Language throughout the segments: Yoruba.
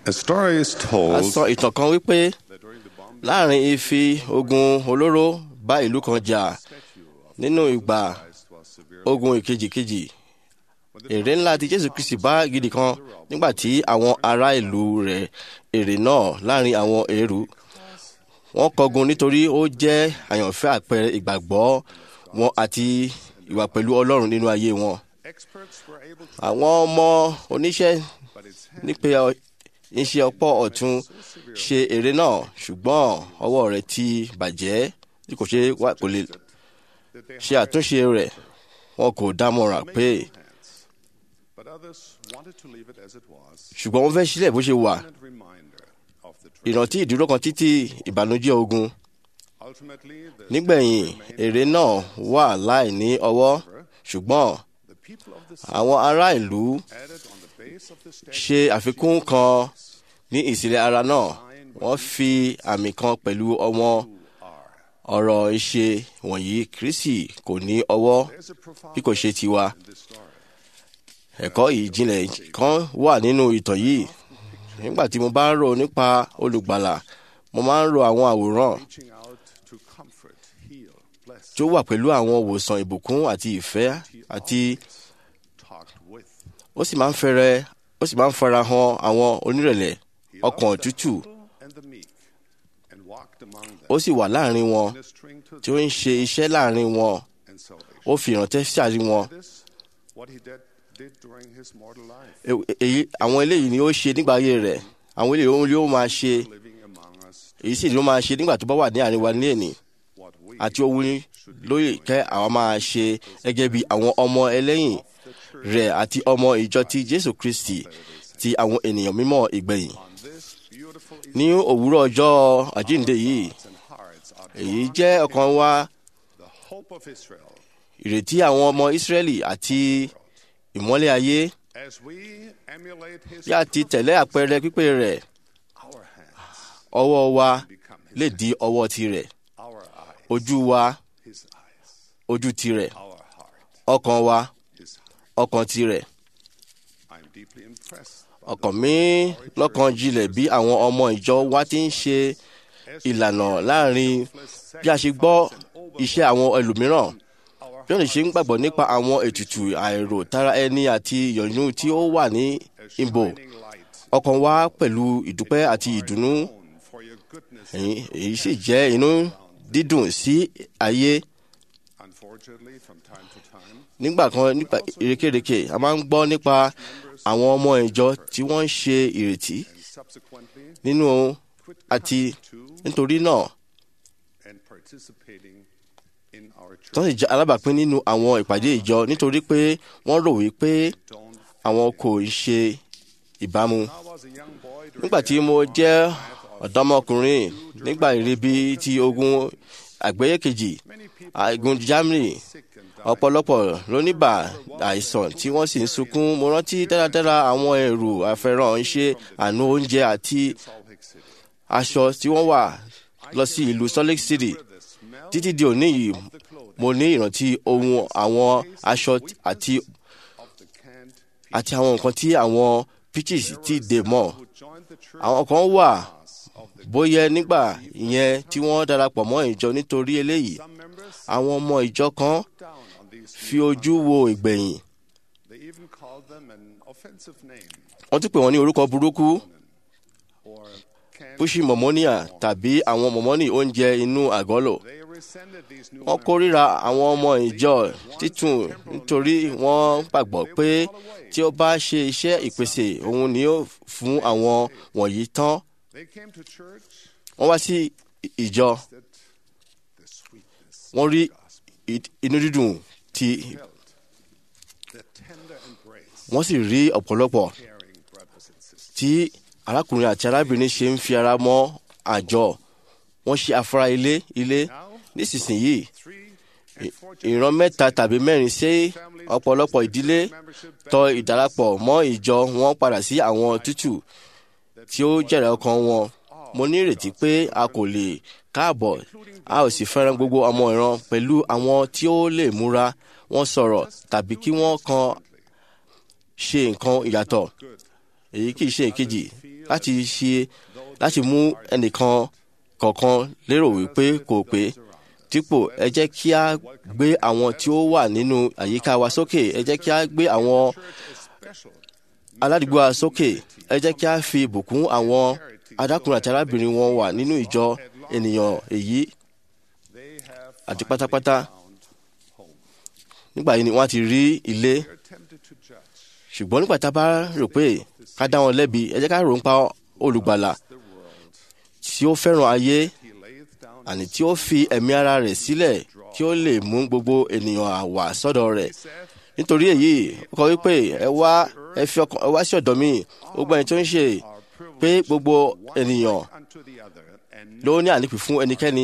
A story is a told sọ ìtàn kan wípé that during the bomb láàrin ìfi ogun olóró bá ìlú kan jà nínú ìgbà was severe. ogun ìkejìkejì èrè ńlá tí jésù kristi bá gidi kan nígbà tí àwọn ará ìlú rẹ̀ èrè náà láàrin àwọn èrú wọ́n kọgun nítorí ó jẹ́ àyànfẹ́ àpẹẹrẹ ìgbàgbọ́ wọn àti ìwà pẹ̀lú ọlọ́run nínú ayé wọn Experts were able to, àwọn ọmọ oníṣẹ́ but its hand nípe ọ- iṣẹ́ ọ̀pọ̀ ọ̀tún ṣe èrè náà ṣùgbọ́n ọwọ́ rẹ̀ ti bàjẹ́ tí kò ṣe wá kò lè that they ṣe àtúnṣe rẹ̀ wọn kò dámọ̀ràn pé hands, but others wanted to leave it as it was. ṣùgbọ́n wọ́n fẹ́ sílẹ̀ bó ṣe wà And reminder of the truth. ìrántí ìdúró kan títí ìbànújẹ́ ogun Ultimately, the, nígbẹ̀yìn èrè náà wà láì ní ọwọ́ ṣùgbọ́n the people of the àwọn ará ìlú added on the base of the statue ṣe àfikún kan ní ìsílẹ̀ ara náà wọ́n fi àmì kan pẹ̀lú ọmọ ọ̀rọ̀ ìṣe wọ̀nyí kristi kò ní ọwọ́ There's a profound bí kò ṣe tiwa in this story. ẹ̀kọ́ ìjìnlẹ̀ kan wà nínú ìtàn yìí nígbà tí mo bá ń rò nípa olùgbàlà mo máa ń ro àwọn àwòrán Reaching out to comfort, heal, bless, tó wà pẹ̀lú àwọn òwòsàn ìbùkún àti ìfẹ́ àti talked with. ó sì máa ń fẹ́rẹ̀ ó sì máa ń fara hàn àwọn onírẹ̀lẹ̀ He ọkàn loved the tútù humble and the meek, and walked among them, ó sì wà láàrin wọn ministering to tí ó ń ṣe iṣẹ́ láàrin wọn and salvation. ó fi ìrántẹ́ sáàrin wọn This, what he did, did during his mortal life, E- èyí àwọn eléyìí ni ó ṣe nígbà ayé rẹ̀ àwọn eléyìí òun ni ó máa ṣe living among us, èyí sì ni ó máa ṣe nígbà tó bá wà ní àárín wa ní èní what we àti ohun lóye kẹ́ àwọn máa ṣe gẹ́gẹ́ bí àwọn ọmọ ẹlẹ́yìn rẹ̀ àti ọmọ ìjọ ti jésù kristi ti àwọn ènìyàn mímọ́ ìgbẹ̀yìn on this beautiful ní òwúrọ̀ ọjọ́ àjíǹde yìí Easter and hearts are èyí jẹ́ ọ̀kan wa the hope of Israel. ìrètí àwọn ọmọ ìsírẹ́lì àti ìmọ́lẹ̀ ayé As we emulate his bí a ti tẹ̀lé àpẹẹrẹ pípé rẹ̀ our hands ọwọ́ wa become his, lè di ọwọ́ tirẹ̀ our eyes, ojú wa his eyes, ojú tirẹ̀ our heart, ọkàn wa his heart. ọkàn tirẹ̀ I'm deeply impressed by ọkàn mi lọ́kàn jinlẹ̀ bí àwọn ọmọ ìjọ wa ti ń ṣe ìlànà láàrin bí a ṣe gbọ́ iṣẹ́ àwọn ẹlòmíràn bí wọ́n lè ṣe ń gbàgbọ́ nípa àwọn ètùtù àìrò tara ẹni àti ìyọ̀nú tí ó wà ní ìbò shining light ọkàn wa pẹ̀lú ìdúpẹ́ àti ìdùnnú known for your goodness. èyí èyí sì jẹ́ inú dídùn sí ayé Unfortunately, from time to time, nígbà kan nípa ìrékèrèkè a máa ń gbọ́ nípa àwọn ọmọ ìjọ tí wọ́n ń ṣe ìrètí and subsequently nínú quit àti coming to nítorí náà and participating in our tó church. sì jẹ́ alábàápín nínú àwọn ìpàdé ìjọ nítorí pé wọ́n rò wípé Don't. àwọn kò ń ṣe ìbámu. I was a young boy during nígbà tí mo jẹ́ ọ̀dọ́mọkùnrin nígbà ìrìbí ti ogun àgbáyé kejì many people àìgùn germany sick and dying. ọ̀pọ̀lọpọ̀ ló ní bà àìsàn tí wọ́n sì ń sunkún mo rántí dáradára àwọn ẹrù àfẹ́ràn ń ṣe àánú oúnjẹ àti Salt Lake City. aṣọ tí wọ́n wà lọ sí ìlú salt lake city The smell títí di òní yìí of the clothing mo ní ìrántí ohun àwọn aṣọ àti of the canned àti àwọn nǹkan tí àwọn pitches ti dè mọ́ who joined the church àwọn kan wà of the bóyá nígbà ìyẹn tí wọ́n darapọ̀ mọ́ ìjọ nítorí eléyìí some members àwọn ọmọ ìjọ kan down on these fi ojú wo ìgbẹ̀yìn they even called them an offensive name wọ́n tún pè wọ́n ní orúkọ burúkú or canned pushi mọ̀mọ́níà tàbí àwọn mọ̀mọ́nì oúnjẹ inú àgọ́lò they resented these new wọ́n kórìíra àwọn ọmọ ìjọ títún nítorí wọ́n gbàgbọ́ pé tí ó bá ṣe iṣẹ́ ìpèsè òun ni ó fún àwọn wọ̀nyí tán they came to church wọ́n wá sí ìjọ that the sweetness wọ́n rí ì- inú dídùn tí felt the tender embrace wọ́n sì rí ọ̀pọ̀lọpọ̀ caring brothers and sisters tí arákùnrin àti arábìnrin ṣe ń fi ara mọ́ àjọ wọ́n ṣe afárá ilé ilé now nísinsìnyí three and four ìran mẹ́ta tàbí mẹ́rin sí ọ̀pọ̀lọpọ̀ ìdílé membership tọ ìdarapọ̀ mọ́ ìjọ wọn padà sí àwọn tútù tí ó jẹ̀rẹ̀ ọkàn wọn mo ní ìrètí pé a kò lè káàbọ̀ a ò sì fẹ́ràn gbogbo ọmọ ìran pẹ̀lú àwọn tí ó lè múra wọn sọ̀rọ̀ tàbí kí wọ́n kan ṣe nǹkan ìyàtọ̀ èyí kì í ṣe ìkejì láti ṣe láti mú ẹnìkan kọ̀ọ̀kan lérò wípé kò pé dípò ẹ jẹ́ kí a gbé àwọn tí ó wà nínú àyíká wa sókè ẹ jẹ́ kí a gbé àwọn aládùúgbò wa sókè ẹ jẹ́ kí a fi ìbùkún àwọn adákùnrin àti arábìnrin wọn wà nínú ìjọ ènìyàn èyí They have àti pátápátá found home. nígbà yìí ni wọ́n á ti rí ilé They're tempted to judge ṣùgbọ́n nígbà tá a bá rò pé ká dá wọn lẹ́bi ẹ jẹ́ ká rò ń pa olùgbàlà the world. tí ó fẹ́ràn ayé He layeth down àní tí ó fi ẹ̀mí ara rẹ̀ sílẹ̀ kí ó lè mú gbogbo ènìyàn àwà sọ́dọ̀ rẹ̀ saith, nítorí èyí ó kọ wípé ẹ wá ẹ fi ọkàn ẹ wá sí ọ̀dọ̀ mi gbogbo ẹni tó ń ṣe are pé privileged gbogbo ènìyàn unto the other, and ló ní ànípì fún ẹnikẹ́ni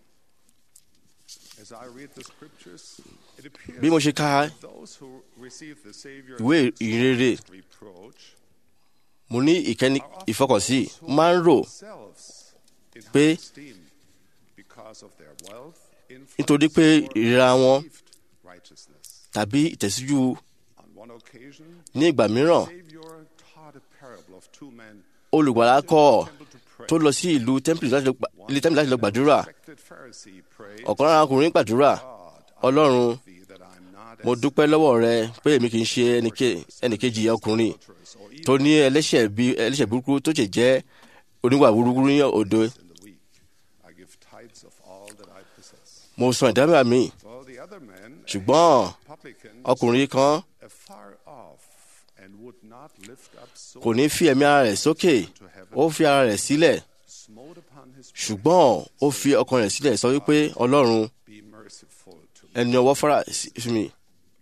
As I read the scriptures, it appears bí mo ṣe ka that those who receive the Savior ìwé ìrere reproach mo ní ìkẹ́ni ìfọkànsí mo máa ń rò themselves in pé high esteem because of their wealth, nítorí influence, pé or ìríra wọn perceived righteousness. tàbí ìtẹ̀síjú On one occasion, ní ìgbà mìíràn Savior taught a parable of two men olùgbàlà kọ́ temple to pray. tó lọ sí ìlú tẹ́ḿpìlì láti lọ gbà- ilé tẹ́ḿpìlì láti lọ gbàdúrà Respected Pharisee prayed, ọ̀kan lára ọkùnrin gbàdúrà God, ọlọ́run thee that I'm not mo as dúpẹ́ lọ́wọ́ rẹ pé èmi kì í ṣe ẹnìke- ẹnìkejì ọkùnrin adulterers or tó ní ẹlẹ́ṣẹ̀ bí ẹlẹ́ṣẹ̀ burúkú tó ṣe jẹ́ oníwà burúkú ní òdo in the weak. I give tithes of all that I possess. mo san ìdámẹ́wàá mi Well, the other man, ṣùgbọ́n publican, ọkùnrin kan afar off, and would not lift up so kò ní fi ẹ̀mí ara rẹ̀ sókè ó fi ara rẹ̀ sílẹ̀ smote upon his ṣùgbọ́n ó fi ọkàn rẹ̀ sílẹ̀ sọ wípé ọlọ́run be merciful to me. ẹni ọwọ́ fara sí sí mi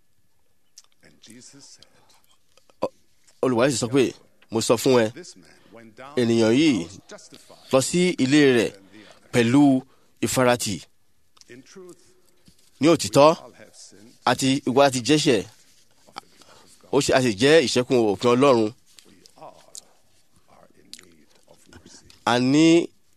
And Jesus said, olùwàlẹ̀ sì sọ pé mo sọ fún ẹ This man went down ènìyàn yìí was justified lọ sí ilé rẹ̀ pẹ̀lú ìfaratì in truth. ní òtítọ́ All have sinned. àti ìwà àti jẹ́ṣẹ̀ ó ṣe àti jẹ́ ìṣẹ́kùn òfin ọlọ́run We all are in need of mercy. a ní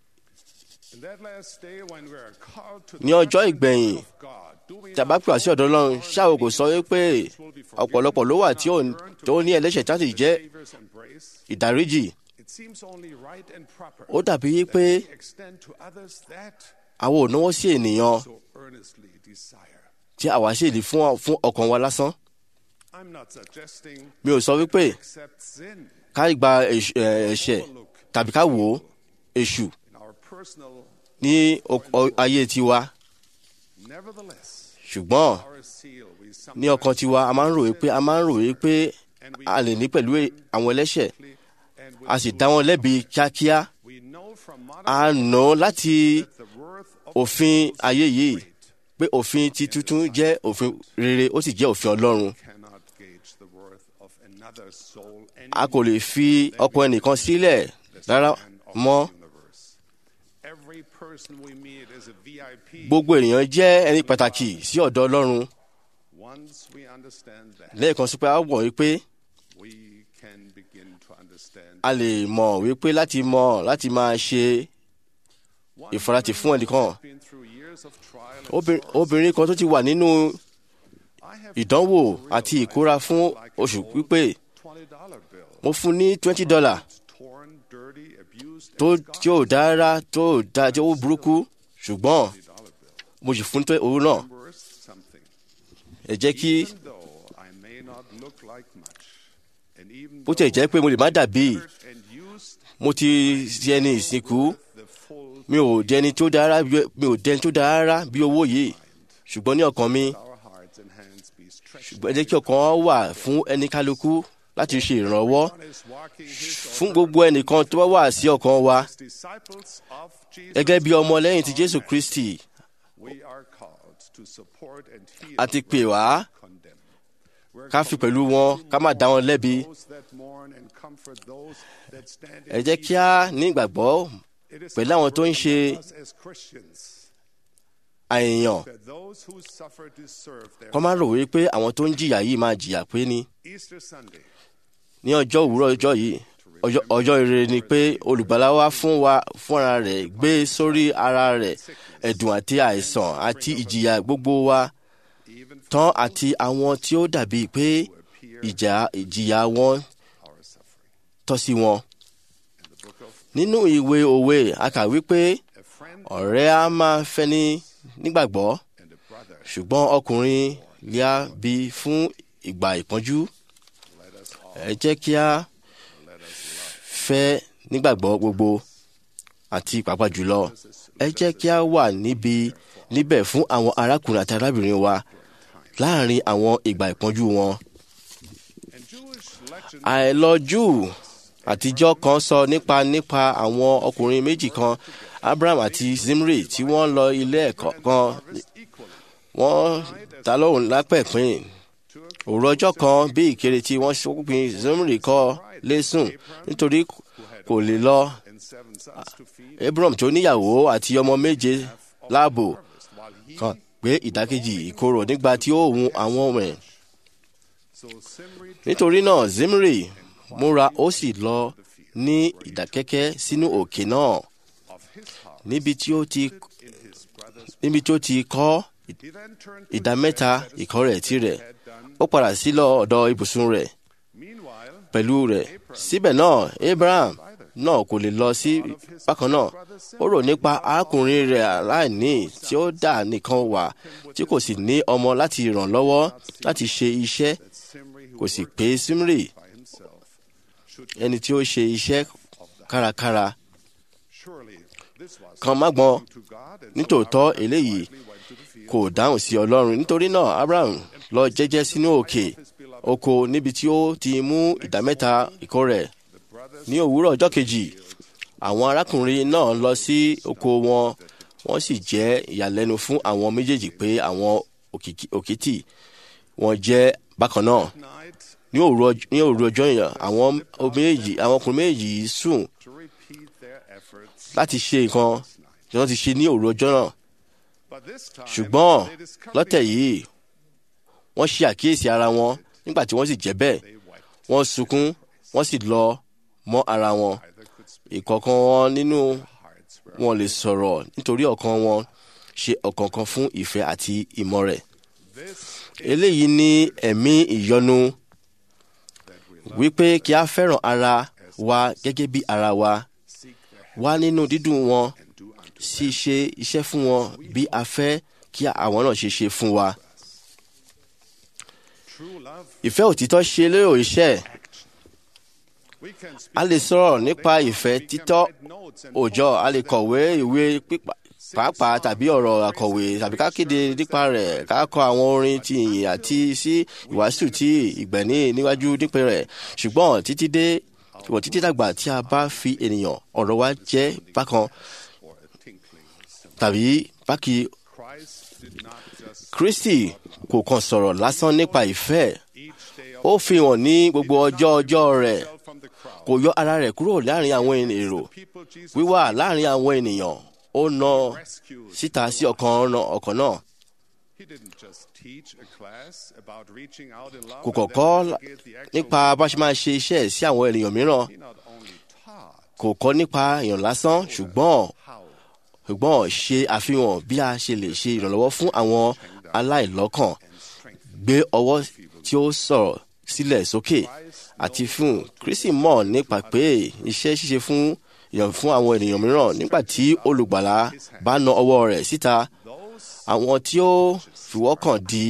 In that last day when we are called to ní ọjọ́ ìgbẹ̀yìn of God, do we tí a bá pè wá sí ọ̀dọ̀ ọlọ́run ṣáà kò sọ wípé ọ̀pọ̀lọpọ̀ ló wà tí ò tó ní ẹlẹ́ṣẹ̀ tí wọ́n sì jẹ́ Savior's embrace? ìdáríjì It seems only right and proper ó dàbí that pé we extend to others that àwọn ò náwó sí ènìyàn so earnestly desire. tí àwa sì lè fún fún ọkàn wa lásán I'm not suggesting mi ò sọ wípé accept sin ká gba èṣ- ẹ̀, ẹ̀ṣẹ̀ tàbí ká wò ó èṣù in our personal. ní o- o- ayé tiwa Nevertheless, ṣùgbọ́n our seal we ní ọkàn tiwa a máa ń rò wípé a máa ń rò wípé and we a lè ní pẹ̀lú e- àwọn ẹlẹ́ṣẹ̀ and a sì dá wọn lẹ́bi kíákíá we know from modern a nà láti the worth of òfin ayé yìí pé òfin ti tuntun jẹ́ òfin rere ó sì jẹ́ òfin ọlọ́run cannot gauge the worth of another soul a kò lè fi ọkàn ẹnìkan sílẹ̀ rárá mọ́ universe. Every person we meet is a VIP. gbogbo ènìyàn jẹ́ ẹni pàtàkì sí ọ̀dọ̀ ọlọ́run Once we understand that, lẹ́ẹ̀kan sí pé a mọ̀ wípé we can begin to understand. a lè mọ̀ wípé láti mọ̀ láti máa ṣe One ìfaratì fún ẹnìkan has been through years of trial and Obìnrin- sorrow. obìnrin kan tó ti wà nínú I have ìdánwò come to àti realize ìkóra fún like an oṣù old pípé $20 bill. mo fún ní twenty dollar It's torn, dirty, abused, tó and tí ò dára tó da tí ó burúkú ṣùgbọ́n $20 bill. mo sì fún tó owó náà Worth something. ẹ jẹ́ kí Even though I may not look like much, and even bó tiẹ̀ though jẹ́ pé mo lè má dàbí hurt and used mo ti ṣe ẹni ìsìnkú the full mi ò dẹni tó dára bí- mi ò dẹni tó dára rárá bí owó yìí ṣùgbọ́n ní ọkàn mi our hearts and hands be stretched. ẹ jẹ́ kí ọkàn wa wà fún ẹni kálukú láti ṣe ìrànwọ́ One is walking his fún gbogbo ẹnìkan tó bá wà sí ọkàn wa disciples of Jesus. gẹ́gẹ́ bí ọmọ lẹ́yìn ti Jésù Kristi We are called to support and heal a ti pè wá condemned. We're ká fi pẹ̀lú wọn ká má dá wọn lẹ́bi those that mourn and comfort those that stand in ẹ jẹ́ need. kí a ní ìgbàgbọ́ It is pẹ̀lú àwọn tó ń our ṣe burden on us as Christians àìyàn that those who suffer deserve their kọ́ má rò wípé àwọn tó ń jìyà yìí máa jìyà pé ní Easter Sunday. ní ọjọ́ òwúrọ̀ ọjọ́ yìí ọjọ́- ọjọ́ ire ni pé olùgbàlà wa fún wa fúnra rẹ̀ gbé sórí ara rẹ̀ ẹ̀dùn àti àìsàn àti ìjìyà gbogbo wa Even for tán àti àwọn tí ó dàbí pé ìjà ìjìyà wọn our suffering. tọ́ sí wọn And the of nínú ìwé òwe a kà wípé a friend ọ̀rẹ́ á máa fẹ́ni nígbàgbọ́ and a brother. ṣùgbọ́n ọkùnrin lè á bí fún ìgbà ìpọ́njú Let us all ẹ jẹ́ kí a let us love. fẹ́ nígbàgbọ́ gbogbo àti pàápàá jùlọ ẹ jẹ́ kí a wà níbi níbẹ̀ fún àwọn arákùnrin àti arábìnrin wa láàrin àwọn ìgbà ìpọ́njú wọn. And Jewish legend àìlọ́jú àtijọ́ kan sọ nípa nípa àwọn ọkùnrin méjì kan Abraham àti Zimri tí wọ́n lọ ilé ẹ̀kọ́ kan harvest equally wọ́n ta lóhùn lápẹ̀pín took òru ọjọ́ kan bí ìkéré tí wọ́n ṣokùnfin Zimri kọ́ lẹ́sùn nítorí kò lè lọ and seven sons to feed Abraham tó níyàwó àti ọmọ méje láàbò harvest, while he kan pé ìdákejì ìkorò nígbà tí ó hun àwọn ọmọ ẹ̀ so Simri nítorí náà Zimri múra ó sì lọ ní ìdákẹ́kẹ́ sínú òkè náà of his house níbi tí ó ti in his brother's níbi tí ó ti kọ́ he then turned to ìdá the mẹ́ta bed that ìkọ́ rẹ̀ tirẹ̀ had done. ó padà sí lọ ọ̀dọ̀ ibùsùn rẹ̀ Meanwhile, pẹ̀lú rẹ̀ síbẹ̀ náà Abraham náà kò lè lọ sí bákan náà ó rò nípa arákùnrin rẹ̀ aláìní tí ó dà nìkan wà tí kò sì ní ọmọ láti ràn lọ́wọ́ láti ṣe iṣẹ́ that Simri who kò sì worked pé Simri by himself should ẹni tí ó ṣe iṣẹ́ kárakára surely this was kan má gbọ́n to God and so nítòótọ́ Abraham eléyìí quietly went to the field kò dáhùn sí Ọlọ́run nítorí náà Abraham lọ jẹ́jẹ́ sínú òkè oko níbi tí ó ti mú ìdámẹ́ta ìkó rẹ̀ the brothers ní òwúrọ̀ ọjọ́ kejì àwọn arákùnrin náà lọ sí oko wọn wọ́n sì jẹ́ ìyàlẹ́nu fún àwọn méjèèjì pé àwọn òkìkí- òkìtì wọn jẹ́ bákan náà night ní òru ọj- ní òru ọjọ́ yẹn àwọn méjì àwọn ọkùnrin méjì yìí sùn to repeat their efforts láti ṣe nǹkan tí wọ́n ti ṣe ní òru ọjọ́ náà but this time ṣùgbọ́n they discovered lọ́tẹ̀ yìí wọ́n ṣe àkíyèsí ara wọn nígbà tí wọ́n sì jẹ́ bẹ́ẹ̀ they wept wọ́n sunkún wọ́n sì lọ mọ́ ara wọn either could speak ìkọ̀ọ̀kan wọn nínú hearts were wọn lè sọ̀rọ̀ nítorí ọ̀kan wọn ṣe ọ̀kọ̀ọ̀kan fún ìfẹ́ àti ìmọ̀ rẹ̀. this eléyìí ní ẹ̀mí ìyọnu that we love wípé kí a fẹ́ràn ara wa gẹ́gẹ́ bí ara wa seek their wá nínú dídùn wọn and do unto sì ṣe iṣẹ́ fún wọn bí a fẹ́ kí àwọn náà ṣe ṣe fún wa. true love ìfẹ́ òtítọ́ ṣe lérò iṣẹ́ we can speak a lè sọ̀rọ̀ nípa ìfẹ́ we can títọ́ write notes and òòjọ́ a lè kọ̀wé ìwé pípa pàápàá tàbí ọ̀rọ̀ àkọ̀wé tàbí ká kéde nípa rẹ̀ ká kọ àwọn orin ti ìyìn àti sí ìwàásù tí ìgbẹ̀ní níwájú nípe rẹ̀ ṣùgbọ́n títí dé ìwọ̀n títí dàgbà tí a bá fi ènìyàn ọ̀rọ̀ wa jẹ́ bákan or a tinkling cymbal. tàbí bákì Christ did not just Kristi kò kàn sọ̀rọ̀ lásán nípa ìfẹ́ each day of ó fi hàn ní gbogbo ọjọ́ ọjọ́ rẹ̀ himself from the crowd. kò yọ ara rẹ̀ kúrò láàrin àwọn èrò People Jesus wíwà láàrin àwọn ènìyàn ó na rescued. síta sí ọkàn ọ̀nà ọkàn náà He didn't just teach a class about reaching out in love kò and kọ̀kọ́ then delegate the actual nípa bá ṣe máa ṣe iṣẹ́ sí àwọn ènìyàn mìíràn He not only taught kò kọ́ nípa èèyàn lásán ṣùgbọ́n how ṣùgbọ́n ṣe àfihàn bí a ṣe lè ṣe ìrànlọ́wọ́ fún àwọn aláìlọ́kàn and strength. gbé ọwọ́ tí ó sọ̀rọ̀ sílẹ̀ sókè àti fún Kristi mọ̀ nípa pé iṣẹ́ ṣíṣe fún ìyàn fún àwọn ènìyàn mìíràn nígbà tí olùgbàlà bá na ọwọ́ rẹ̀ síta Those àwọn tí ó fìwọ́kàn di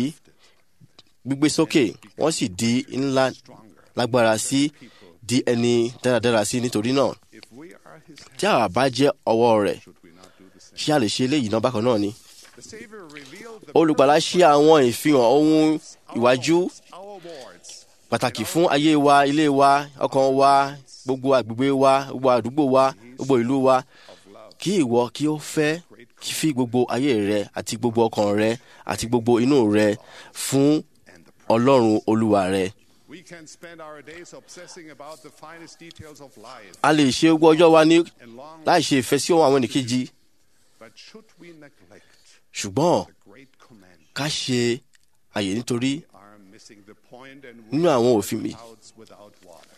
gbígbé sókè wọ́n sì di ńlá stronger. lágbára sí di ẹni dáradára sí nítorí náà If we are his tí àwa bá jẹ́ ọwọ́ rẹ̀ should we not do the same? ṣé a lè ṣe eléyìí náà bákan náà ni. The Savior revealed the olùgbàlà ṣe àwọn ìfihàn ohun ìwájú our wards. pàtàkì fún ayé wa ilé wa ọkàn wa gbogbo àgbègbè wa gbogbo àdúgbò wa gbogbo ìlú wa kí ìwọ kí ó fẹ́ kí fi gbogbo ayé rẹ àti gbogbo ọkàn rẹ àti gbogbo inú rẹ fún And the ọlọ́run olúwa rẹ. We can spend our days obsessing about the finest details of life a lè ṣe gbogbo ọjọ́ wa ní and long, láì ṣe ìfẹ́ sí ohun àwọn ènìkejì but should we neglect ṣùgbọ́n the great command? ká ṣe àyè nítorí We are missing the point and nínú àwọn òfin mi clouds without water.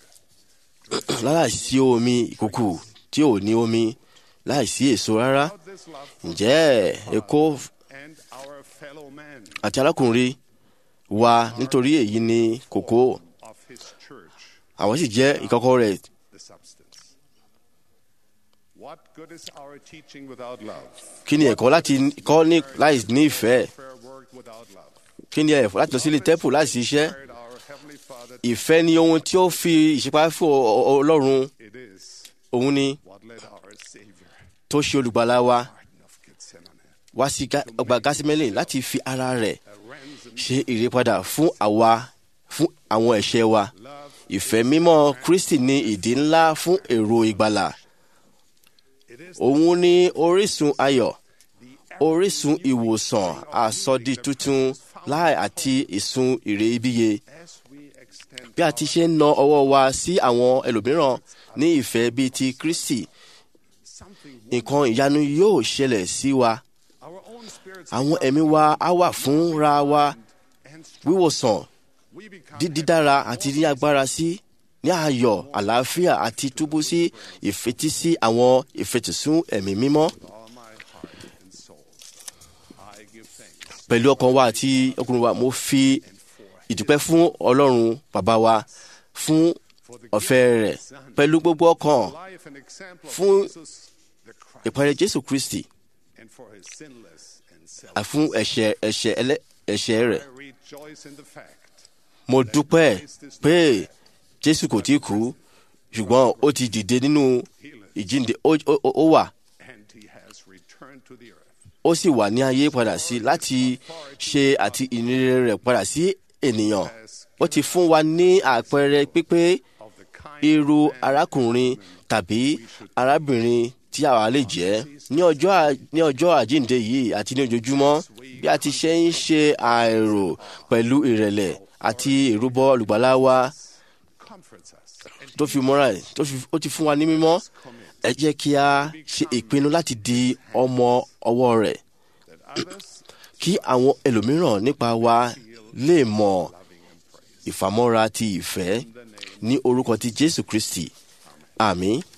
láìsí omi ìkùkù tí ò ní omi láìsí èso rárá Without this love for ǹjẹ́ èkó and our fellow men àti arákùnrin wa nítorí èyí ni kòkó of his church, àwọn sì jẹ́ ìkọ́kọ́ rẹ̀ the substance. What good is our teaching without love? kí ni ẹ̀kọ́ láti kọ́ ní láì ní ìfẹ́ Prayer work without love. kí ni ẹ̀fọ́ láti lọ sílé tẹ́pù láì sí iṣẹ́ Inspired our Heavenly Father. ìfẹ́ ni ohun tí ó fi ìṣípá fún ọ- ọ- ọlọ́run It is òun ni what led our Savior, tó ṣe olùgbàlà wa Garden of Gethsemane, wá sí Gá- ọgbà gásímẹ́lì láti fi ara rẹ̀ a ransom. ṣe ìrèpadà fún àwa fún àwọn ẹ̀ṣẹ̀ wa Love ìfẹ́ mímọ́ kristi ní ìdí ńlá fún èrò ìgbàlà it is òun ní orísun ayọ̀ the orísun ìwòsàn àsọdí tuntun láì àti ìsun ìrè ibíye as we extend bí a ti ṣe ń na ọwọ́ wa sí àwọn ẹlòmíràn ní ìfẹ́ bíi ti kristi something nǹkan ìyanu yóò ṣẹlẹ̀ sí wa our own spirits àwọn ẹ̀mí wa á wà fúnra wa and strong. wíwòsàn We become dídára àti ní agbára sí ní ayọ̀ àlàáfíà àti túbú sí ìfetísí àwọn ìfetìsún ẹ̀mí mímọ́ with all my heart and soul. I give thanks pẹ̀lú ọkàn wa àti ọkùnrin wa mo fi and for ìdúpẹ́ fún ọlọ́run bàbá wa fún for the ọ̀fẹ́ rẹ̀ pẹ̀lú gbogbo ọkàn life and example of Fún Jesus the Christ ìpàdé jésù kristi and for his sinless and self. à- fún ẹ̀ṣẹ̀ ẹ̀ṣẹ̀ ẹlẹ́ ẹ̀ṣẹ̀ rẹ̀ I rejoice in the fact mo dúpẹ́ pé jésù kò tí kú ṣùgbọ́n ó ti dìde nínú ìjíǹde ó- ó ó- ó wà and he has returned to the earth. ó sì wà ní ayé padà sí láti ṣe àti ìníire rẹ̀ padà sí ènìyàn ó ti fún wa ní àpẹẹrẹ pípé Of the kind irú arákùnrin tàbí arábìnrin tí àwa lè jẹ́ ní ọjọ́ à- ní ọjọ́ àjíǹde yìí àti ní ojoojúmọ́ bí a ti ṣe ń ṣe àìrò pẹ̀lú ìrẹ̀lẹ̀ àti ìrúbọ olùgbàlà wa comforts us and tó fi mọ́ra ẹ̀ tó fi ó ti fún wa ní mímọ́ ẹ jẹ́ kí a ṣe ìpinnu láti di ọmọ ọwọ́ rẹ̀ that others kí àwọn ẹlòmíràn nípa wa lè mọ ìfàmọ́ra ti ìfẹ́ ní orúkọ ti jésù kristi àmín